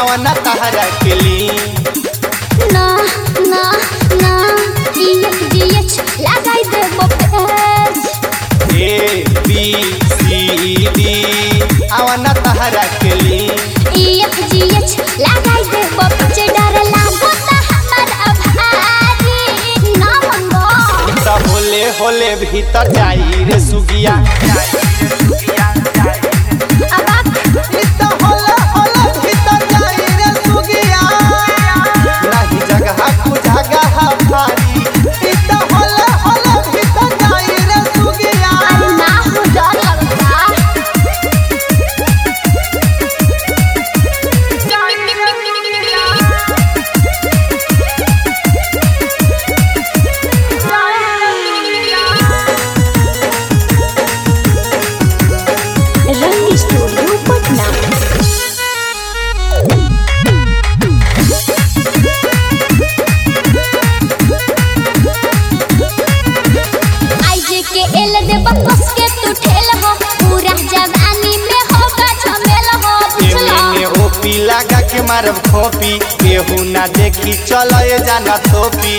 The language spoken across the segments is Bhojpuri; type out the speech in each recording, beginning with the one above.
आवना तहरा के ली ना ना ना डीएच डीएच लगाई दे बपेज ए बी सी डी आवना तहरा के ली ईएफ जीएच लगाई दे बपचे डर लागो ता हमर अभारी ना मंगो त होले होले भीतर जाई रे सुगिया अब आप इत होले होले भीतर जाई रे सुगिया नाही जगह कु जगह भारी इत होले होले भीतर जाई रे सुगिया अरे ना हो डर लगता रंग स्टूडियो पटना आईजे के एल दे बकस के तू ठेल हो पूरा जवानी में होगा झमेल हो बुझलो एमे ओपी लगा के मारब खोपी केहू ना देखी चलो ये जाना थोपी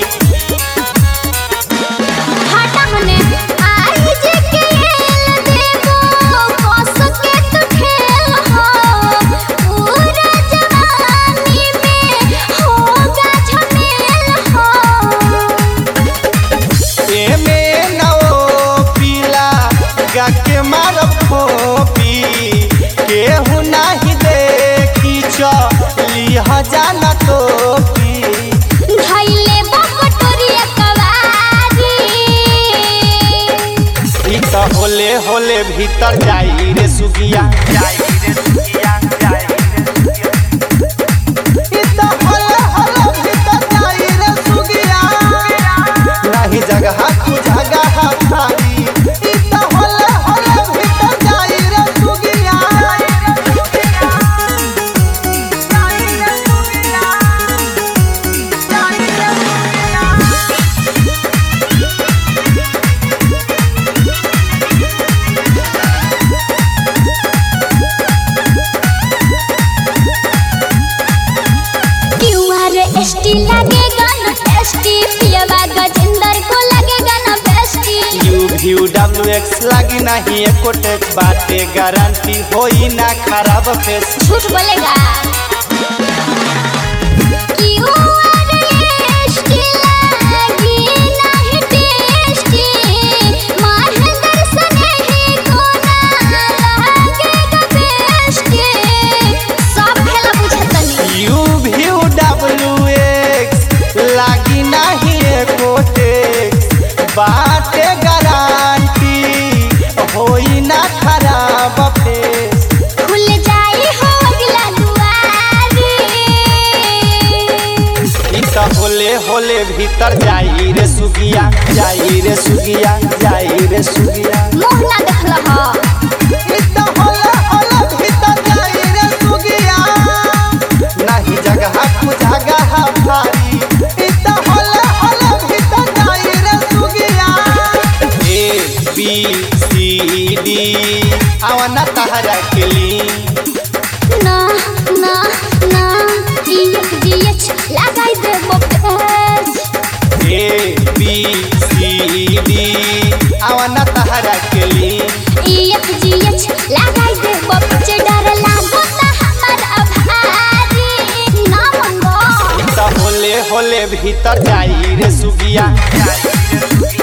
हटा मने आईजे के एल देबो कस के तू ठेल हो पूरा जवानी में होगा झमेल हो एमे ना ओपी लगा के मारब खोपी केहू नाही देखी चली ह जाना थोपी धइले बकटोरिया कवारी ई त होले होले भीतर जाई रे सुगिया जाई रे सुगिया जाई रे सुगिया ई त होले होले भीतर जाई रे सुगिया नाही जगह कु जगह भारी ई त होले होले भीतर जाई रे सुगिया क्यूआर एसटी लगेगा न टेस्टी पियवा गजेंद्र को लगेगा न बेस्टी यू व्यू डब्ल्यू एक्स लागी नहीं एको टेक्स बाटे गारंटी होई ना खराब फेस झूठ बोलेगा क्यूआर एसटी लगी नहीं टेस्टी महेंद्र सने ही को ना लगेगा बेस्टी सब खेला बुझतनी यू व्यू डब्ल्यू एक्स लागी नहीं एको टेक्स बाटे गारंटी होई ना खराब फेस खुल जाई हो अगला दुआरी ई त होले होले भीतर जाई रे सुगिया जाई रे सुगिया जाई रे सुगिया मुंह ना देखल हो ई त होले होले भीतर जाई रे सुगिया नाही जगह कु जगह भारी ई त होले होले भीतर जाई रे सुगिया ए बी सी डी आवना तहरा के ली ना ना ना डीएच डीएच लगाई दे बपेज ए बी सी डी आवना तहरा के ली ईएफ जीएच लगाई दे बपचे डर लागो ता हमर अभारी ना मंगो त होले होले भीतर जाई रे सुगिया जाई रे सुगिया